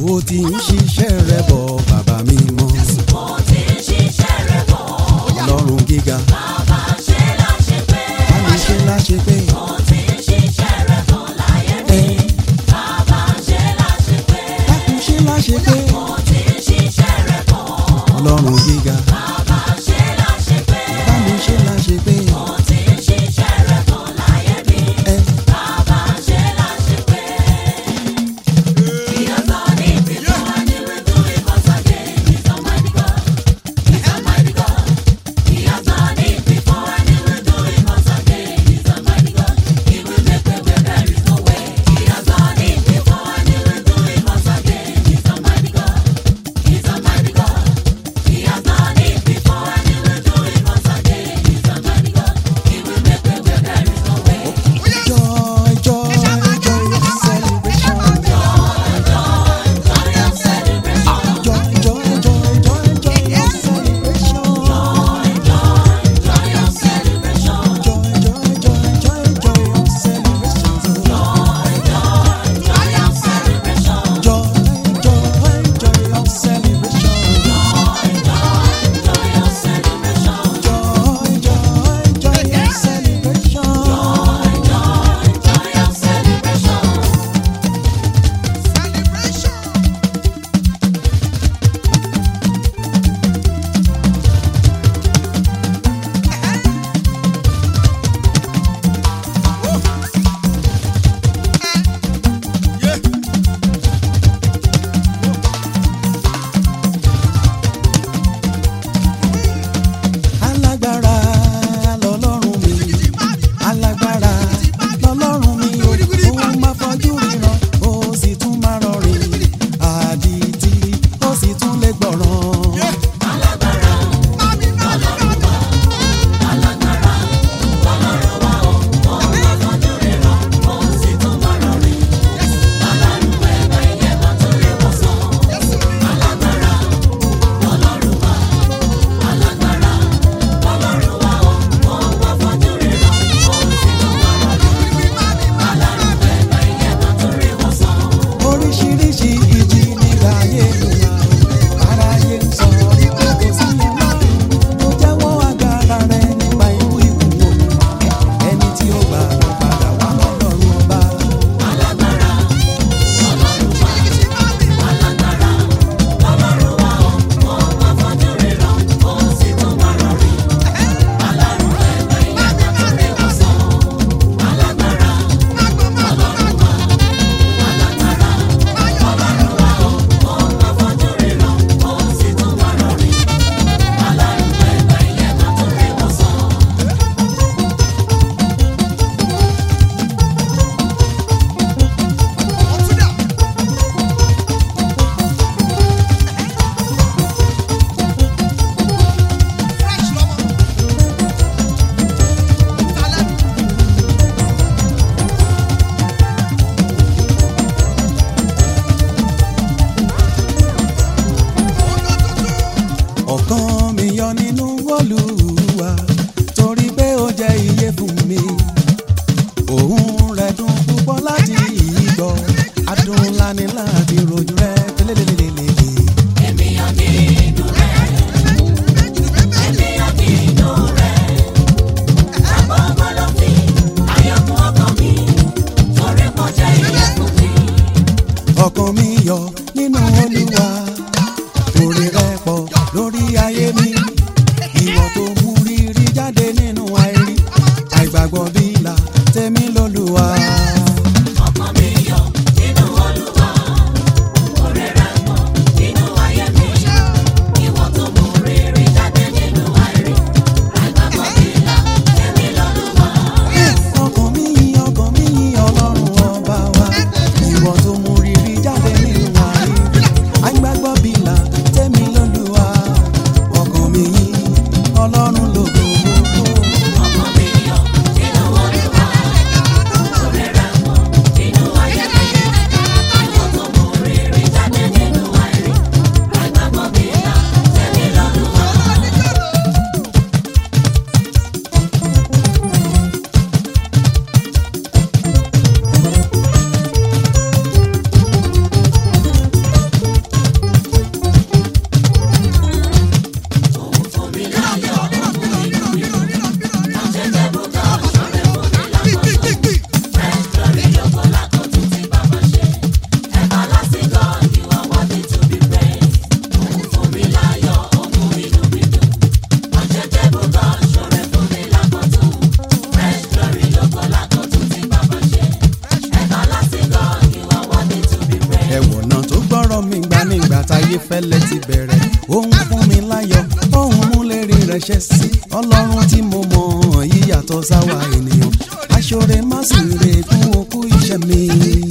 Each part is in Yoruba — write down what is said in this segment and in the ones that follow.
ó ti ń ṣiṣẹ́ rẹ̀ bọ̀ bàbá mi mọ́ Mo ti ń ṣiṣẹ́ rẹ̀ bọ̀. ọlọ́run gíga Bàbá ṣe láṣepé. bá mi ṣe láṣẹ pé Mo ti ń ṣiṣẹ́ rẹ̀ bọ̀ láyé mi. Bàbá ṣe láṣepé. dákun ṣe láṣẹ pé Mo ti ń ṣiṣẹ́ rẹ̀ bọ̀. ọlọ́run gíga Bàbá ṣe láṣepé. bá mi ṣe láṣẹ pé Mo ti ń ṣiṣẹ́ rẹ̀ bọ̀ láyé mi. ẹ Bàbá ṣe láṣepé. He has done it before and he will do it once again. He's Almighty God. He's Almighty God. He has done it before and he will do it once again. He's Almighty God. He will make way where there is no way. He has done it before and he will do it once again. He's Almighty God. He's Almighty God. He has done it before and he will do it once again. He's Almighty God. He will make way where there is no way. joy joy joy celebration Joy of celebration. joy joy joy joy joy celebration Joy of celebration. joy joy joy joy joy celebration Joy of celebration. joy joy joy of celebration Joy of celebration. joy joy joy of celebration Joy of celebration. alágbára lọ́lọ́run mi alágbára lọ́lọ́run mi o ó máa fojú ríran ó sì tún máa rọrìn àdìtì ó sì tún lè gbọ̀ràn. Alágbára Ọlọ́run wa. Alágbára Ọlọ́run wa o. Òun máa fojú ríran, òun sì tún máa rọrìn. Alárùn ẹ̀gbẹ́ ìyẹn máa tó lè wọ̀ sàn. Alágbára Ọlọ́run wa. Alágbára Ọlọ́run wa o. Òun máa fojú ríran, òun sì tún máa rọrìn. Alárùn ẹ̀gbẹ́ ìyẹn máa tó lè wọ̀ sàn. oríṣiríṣi ìjì nígbà ayé ìyá aráyé ń sọ wípé kò sí ọlọ́run tó jẹ́wọ́ agbára rẹ̀ nípa ikú ìkú ẹni tí ó gbà lọ padà wá lọ́lọ́run ọba. Alágbára Ọlọ́run wa. Alágbára Ọlọ́run wa o. Òun máa fojú ríran, òun sì tún máa rọrìn. Alárùn ẹ̀gbẹ́ ìyẹn máa tó lè wọ̀ sàn. Alágbára Ọlọ́run wa. Alágbára Ọlọ́run wa o. Òun máa fojú ríran, òun sì tún máa rọrìn. Alárùn ẹ̀gbẹ́ ìyẹn máa tó lè wọ̀ sàn. ọ̀kan mi yọ nínú Olúwa torí pé ó jẹ́ iye fún mi òun rẹ̀ dùn púpọ̀ láti ìgbọ́ adùn ńlá ni láti rojú rẹ̀ tẹ́lẹ̀lẹ́lẹ́lẹ́lẹ́. Ènìyàn nínú rẹ̀. Ènìyàn nínú rẹ̀. Àgbọ̀ngbọ̀ ló fi ayọ̀kún ọkàn mi. Torí mo jẹ́ ìyẹ̀fun mi. ọkàn mi yọ nínú Olúwa orí rẹ̀ pọ̀ lórí ayé mi ìwọ tó mú rírí jáde nínú àìrí àìgbàgbọ́ bí là tèmi lÓlúwa. Ọkàn mi yọ̀ nínú Olúwa. Oore rẹ̀ pọ̀ nínú ayé mi. Ìwọ tó mú rere jáde nínú àìrí. Àìgbàgbọ́ mi là èmi lọ́lúwa. ọkàn mi yìn ọkàn mi yìn ọlọ́run ọba wa ìwọ tó mú rírí jáde nínú àìrí àìgbàgbọ́ lọ́wọ́ mi gbà nígbà táyé fẹ́lẹ́ ti bẹ̀rẹ̀ òun fún mi láyọ̀ òun mú lérí rẹ̀ ṣẹ sí ọlọ́run tí mo mọ̀ yíyàtọ̀ sáwà ènìyàn aṣọ́re má sì rè kún okú iṣẹ́ mi.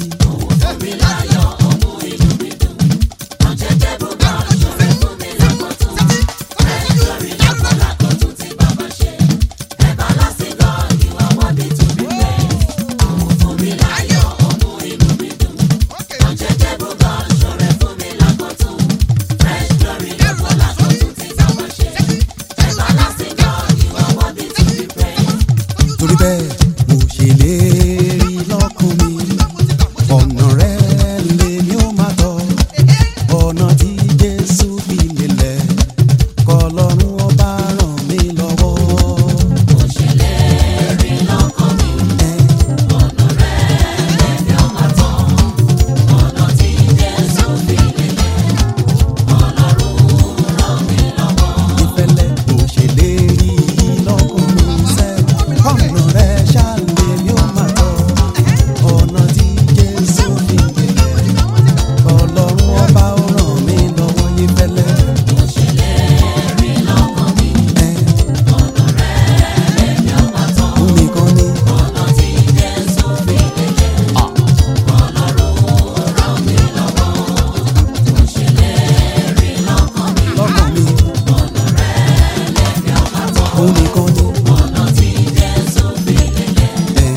torí bẹ́ẹ̀ mo ṣèlérí lọ́kàn mi ọ̀nà rẹ̀ lèmi ó máa tọ̀ ọ̀nà tí jésù fi lélẹ̀ kọlọ́run ọba ràn mí lọ́wọ́. mo ṣèlérí lọ́kàn mi ọ̀nà rẹ̀ lèmi ó máa tọ̀ ọ̀nà tí jésù fi lélẹ̀ kọlọ́run ràn mí lọ́wọ́. ìfẹ́lẹ́ mo ṣèlérí lọ́kàn mi sẹ́ ọ̀nà rẹ̀ ṣàlẹ̀ mi ó máa tọ̀ ọ̀nà tí jésù fi lélẹ̀ ọlọ́run ọba ó ràn mí lọ́wọ́ yín fẹ́lẹ́. mo ṣèlérí lọ́kàn mi ọ̀nà rẹ̀ lèmi ó máa tọ̀ nìkan ni ọ̀nà tí jésù fi lélẹ̀ ọlọ́run ràn mí lọ́wọ́ mo ṣèlérí lọ́kàn mi lọ́kàn mi ọ̀nà rẹ̀ lèmi ó máa tọ̀ nìkan ni ọ̀nà tí jésù fi lélẹ̀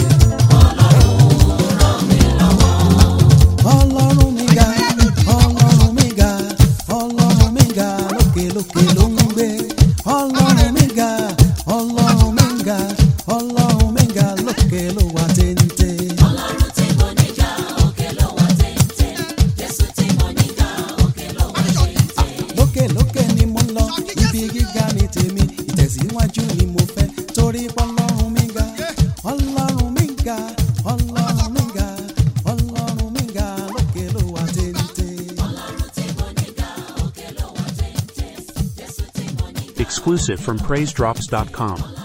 ọlọ́run mi ga ọlọ́run mi ga ọlọ́run mi ga lókè lókè ló ń gbé ọlọ́run mi ga ọlọ́run mi ga ọlọ́run mi ga lókè ló wà téńté. Ọlọ́run tí mo ní ga òkè ló wà téńté. Jésù tí mo ní ga òkè ló wà téńté. lókè lókè ni mo ń lọ ibi gíga ni tèmi ìtẹ̀síwájú ni mo fẹ́ torí ọlọ́run mi ga ọlọ́run mi ga ọlọ́run mi ga ọlọ́run mi ga lókè ló wà téńté. Ọlọ́run tí mo ní ga òkè ló wà téńté. Jésù tí mo ní Exclusive from PraiseDrops.com.